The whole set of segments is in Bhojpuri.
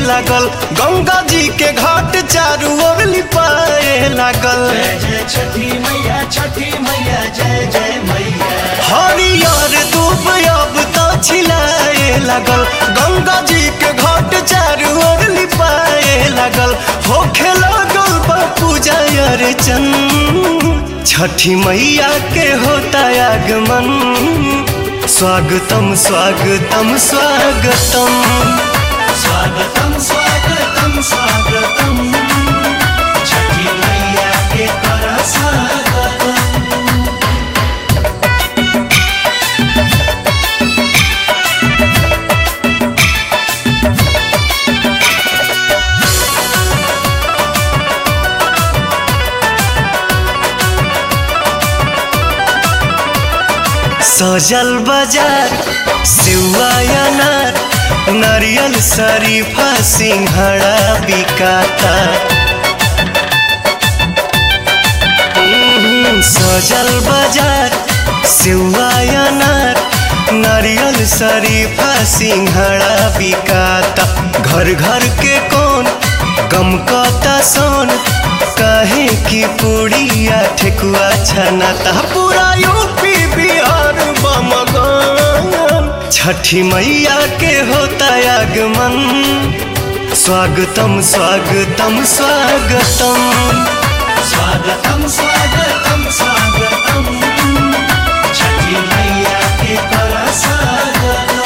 लागल गंगा जी के घाट चारू ओर लिपाए लागल जय जय छठी मैया छठी मैया जय जय मैया हरियर दूब अब तो छिलाए लागल गंगा जी के घाट चारू ओर लिपाए लागल होखे लागल बा पूजा अर्चन छठी मैया के होता आगमन स्वागतम स्वागतम स्वागतम स्वागतम स्वागतम स्वागतम छठी मैया के कर स्वागतम सजल बाजार सिवा अनार नारियल शरीफा सिंघड़ा बिकाता हम्म, सजल बाजार सिवा अनार नारियल शरीफा सिंघड़ा बिकाता घर घर के कौन गम कता सोन काहे की पुड़िया ठेकुआ छनाता पूरा यूपी बिहार बमगन छठी मैया के होता आगमन स्वागतम स्वागतम स्वागतम स्वागतम स्वागतम स्वागतम छठी मैया के कर स्वागतम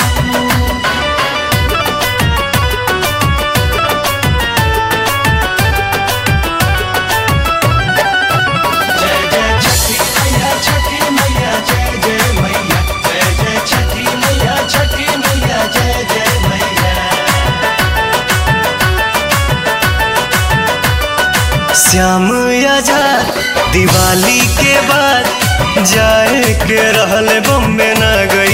जय जय छठी मैया छठी मैया जय जय मैया जय जय छठी मैया छठी मैया जय जय मैया श्याम आजाद दिवाली के बाद जाए के रहल बम्बे न गई